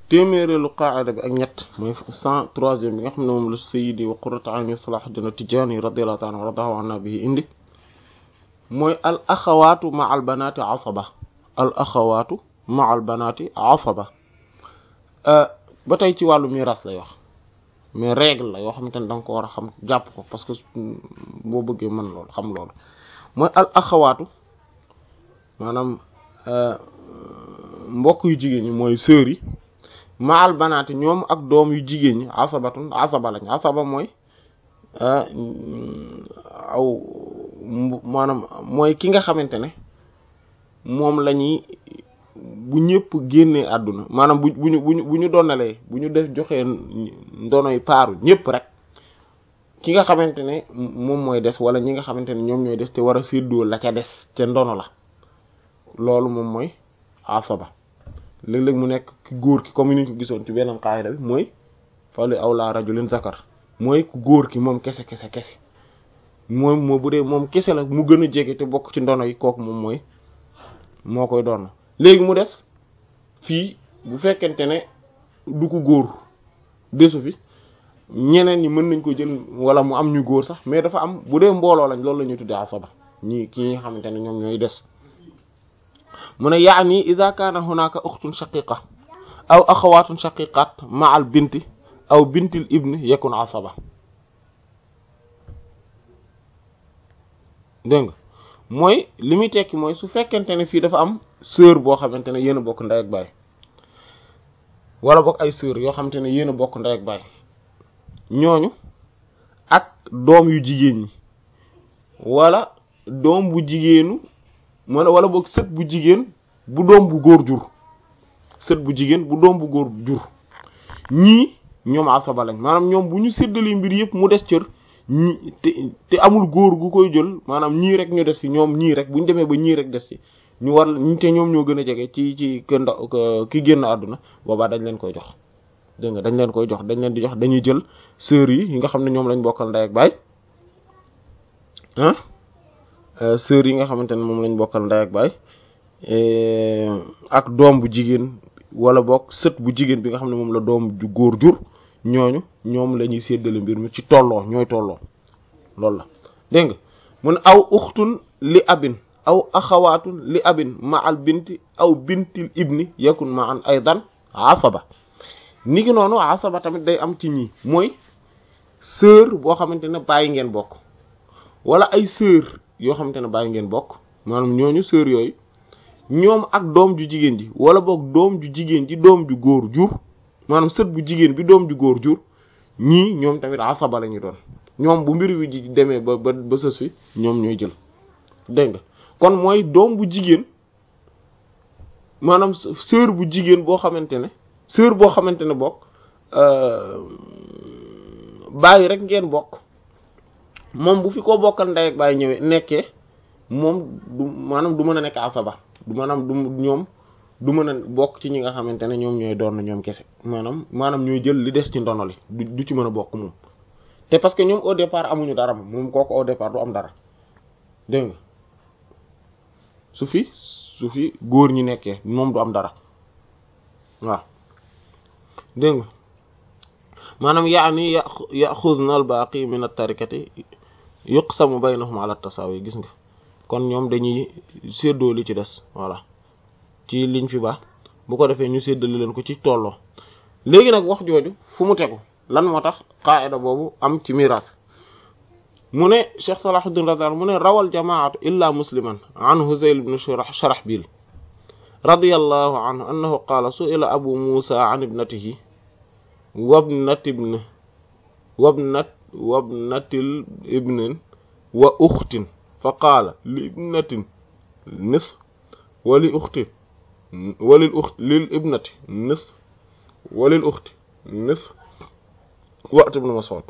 téeméereelu qaa'ida bi ak ñett mooy cent troisième bi nga xam ne moom la sayyidi wa qurratu ayni Salahuddin At-Tidjânî radiyallahu ta'ala anhu waradahu anna bihi indi mooy al axawaatu ma al banaati asaba al axawaatu ma al banaati asaba ba tey ci wàllu miraas lay wax mais règle la yoo xamante ne da nga ko war a xam jàpp ko parce que boo bëggee mën loolu xam loolu mooy al axawaatu maanaam mbokk yu jigéen ñi mooy sœurs yi ma al banaati ñoom ak doom yu jigéen ñi asabatun asaba lañ asaba mooy aw maanaam mooy ki nga xamante ne moom la ñuy bu ñëpp génnee àdduna maanaam bu bu ñu bu ñu bu ñu donalee bu ñu def joxee ndonoy paaru ñëpp rek ki nga xamante ne moom mooy des wala ñi nga xamante ne ñoom ñooy des te war a séddoo la ca des ca ndono la loolu moom mooy asaba léeg-léeg mu nekk ki góor ki comme ni ñu ko gisoon ci beneen qaayida bi mooy fali awla rajulin zakar mooy ku góor ki moom kese kese kese moom moo bu dee moom kese la mu gën a jege te bokk ci ndono yi kooku moom mooy moo koy doon léegi mu des fii bu fekkente ne du ko góor desu fi ñeneen ñi mën nañ ko jël wala mu am ñu góor sax mais dafa am bu dee mbooloo lañ loolu la ñuy tuddee asaba ñi ki nga xamante ne ñoom ñooy des mu ne yaani ida kaana hunaka ukhtun shaqiqa aw axawatun shaqiqat ma al binti aw bintil ibni yakun asaba dégg nga mooy li muy tekki mooy su fekkente ne fii dafa am sœur boo xamante ne yéen a bokk ndey ak baay wala bokk ay sœur yoo xamante ne yéen a bokk ndey ak baay ñooñu ak doom yu jigéen ñi wala doom bu jigéenu mën wala boog sët bu jigéen bu doom bu góor jur sët bu jigéen bu doom bu góor jur ñii ñoom asaba lañ maanaam ñoom bu ñu séddali mbir yëpp mu des cër ñi te te amul góor gu koy jël maanaam ñii rek ñu des fi ñoom ñii rek bu ñu demee ba ñii rek des ci ñu war ñu te ñoom ñoo gën a jege ci ci kër nda ki génn àdduna boobaa dañ leen koy jox dégg nga dañ leen koy jox dañ leen di jox dañuy jël sœurs yi yi nga xam ne ñoom lañ bokkal ndey ak baay ah sœurs yi nga xamante ne moom lañ bokkal ndey ak baay ak doom bu jigéen wala bokk sët bu jigéen bi nga xam ne moom la doom ju góor jur ñooñu ñoom la ñuy séddale mbir mi ci tolloo ñooy tolloo loolu la dégg nga mu ne aw uxtun li abin aw axawaatun li abin ma al binti aw bintil ibni yakun ma an aydan asaba ni ki noonu asaba tamit day am ci ñii mooy sœur boo xamante ne bàyyi ngeen bokk wala ay sœur yoo xamante ne bàyyi ngeen bokk maanaam ñooñu sœur yooyu ñoom ak doom ju jigéen ji wala boog doom ju jigéen ji doom ju góor jur maanaam sët bu jigéen bi doom ju góor jur ñii ñoom tamit asaba la ñu doon ñoom bu mbir wi ji demee ba ba ba sës fi ñoom ñooy jël dégg nga kon mooy doom bu jigéen maanaam sœur bu jigéen boo xamante ne sœur boo xamante ne bokk bàyyi rek ngeen bokk moom bu fi ko bokkal ndey ak bàyyi ñëwee nekkee moom du maanaam du mën a nekk asaba du maanaam du ñoom du mën a bokk ci ñi nga xamante ne ñoom ñooy doon ñoom kese maanaam maanaam ñooy jël li des ci ndono li du ci mën a bokk moom te parce que ñoom au départ amuñu dara moom moom kooku au départ du am dara dégg nga su fi su fi góor ñi nekkee moom du am dara waaw dégg nga maanaam yaani yaxudna al baaqi min at-tarikati yuqsamu baynahum ala tasawi gis nga kon ñoom dañuy séddoo li ci des voilà ci liñ fi baax bu ko defee ñu séddale leen ko ci tolloo léegi nag wax jooju fu mu tegu lan moo tax qaida boobu am ci miraas mu ne Cheikh Salahuddin radiyallahu mu ne rawal jamaatu illa musliman an Huzayl ibn Sharahbil radiyallahu anhu annahu qaala su'ila abu Musa an ibnatihi wabnati ibn wabnat wabnatil ibnin wa uxtin fa qaala li ibnatin nis wa li uxti wa lil uxti lil ibnati nis wa lil uxti nis wa'at ibn Mas'ud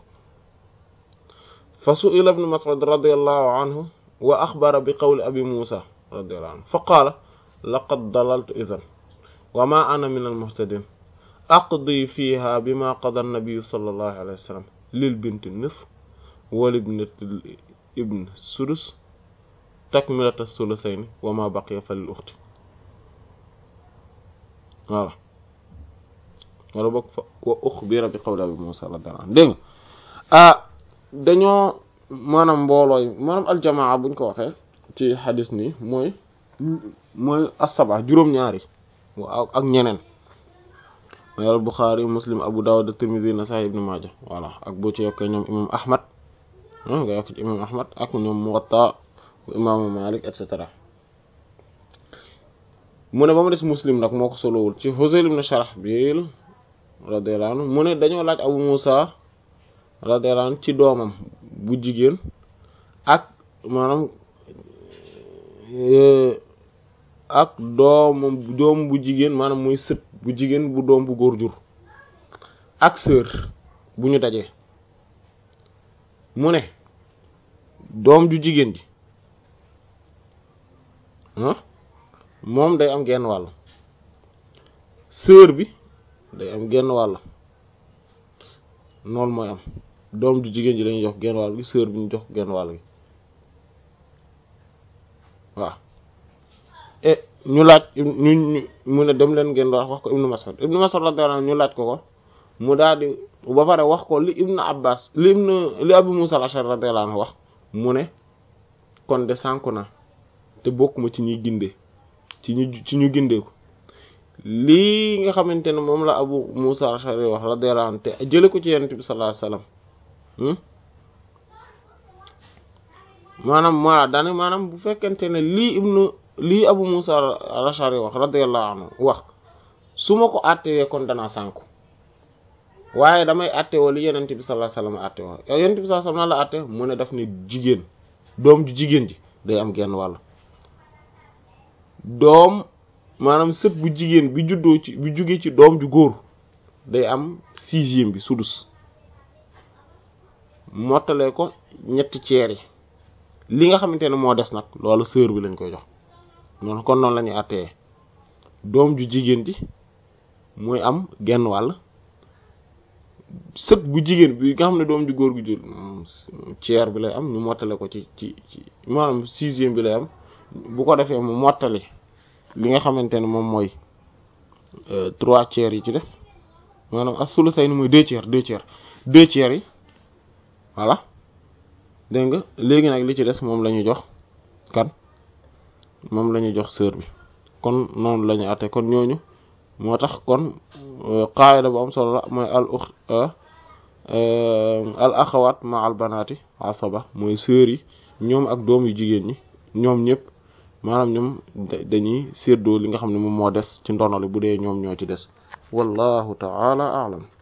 fa su'ila ibn Mas'ud radiyallahu anhu wa axbara bi qawli abi Musa radiyallahu anhu fa qaala laqad dalaltu idhan wa ma ana min al-muhtadin aqdi fiha bima qada an-nabiy sallallahu alayhi wa sallam lil binti nisf wa libnati ibn sudus takmilata thuluthayni wa ma baqiya fa lil ukhti voilà wala boog fa wa uxbira bi qawli abi Musa radiyallahu anhu dégg nga ah dañoo maanaam mboolooy maanaam aljamaa buñ ko waxee ci xadis nii mooy mooy asaba juróom-ñaari ak ñeneen mooy al Buxaari Muslim Abu Dawud Tirmidhi Nasa'i Ibn Maaja voilà ak boo ci yokkee ñoom imam Ahmad nga yokk ci imam Ahmad ak ñoom Muwatta imaamu Malik et cetera mu ne ba mu des Muslim nag moo ko solowul ci Huzayl ibn Sharahbil radiyallahu anhu mu ne dañoo laaj Abu Musa radiyallahu anhu ci doomam bu jigéen ak maanaam ak doomam doom bu jigéen maanaam muy sët bu jigéen bu doom bu góor jur ak sœur bu ñu dajee mu ne doom ju jigéen ji ah moom day am genn wàll sœur bi day am genn wàll noonu mooy am doom ju jigéen ji lañuy jox genn wàll gi sœur bi ñu jox genn wàll gi waaw e ñu laaj ñu ñu mu ne dem leen ngeen wax wax ko ibnu Mas'ud ibnu Mas'ud radiyallahu anhu ñu laaj ko ko mu daal di ba pare wax ko li ibnu Abbas li ibnu li Abu Musa al-Ash'ari radiyallahu anhu wax mu ne kon de sànku na te bokkuma ci ñuy gindee ci ñu ci ñu gindee ko lii nga xamante ne moom la Abu Musa al-Ash'ari wax radiyallahu anhu te jële ko ci Yonent bi sallallahu alayhi wasallam maanaam maa daane maanaam bu fekkente ne lii ibnu lii Abu Musa al-Ash'ari wax radiyallahu anhu wax su ma ko àttewee kon danaa sànku waaye damay àttewoo li Yonent bi sallallahu alayhi wasallam àttewoo Yonent bi sallallahu alayhi wasallam la àtte mu ne daf ne jigéen doom ju jigéen ji day am genn wàll doom maanaam sët bu jigéen bi juddoo ci bi jugee ci doom ju góor day am sixième bi sudus mottalee ko ñetti ceer yi li nga xamante ne moo des nag loolu sœur bi lañ koy jox noonu kon noonu la ñuy àttee doom ju jigéen ji muy am genn wàll sët bu jigéen bi nga xam ne doom ju góor gu jur ceer bi lay am ñu mottale ko ci ci ci maanaam sixième bi lay am bu ko defee mu mottali li nga xamante ne moom mooy trois tiers yi ci des maanaam ak sulu say ni mooy deux tiers deux tiers deux tiers yi voilà dégg nga léegi nag li ci des moom la ñu jox kan moom la ñu jox sœur bi kon noonu la ñu àtte kon ñooñu moo tax kon qaayida bu am solo la mooy al ukh al axawaat ma al banaati asaba mooy sœur yi ñoom ak doom yu jigéen ñi ñoom ñëpp maanaam ñoom dañuy séddoo li nga xam ne moom moo des ci ndonale bu dee ñoom ñoo ci des wallahu ta'ala a'lam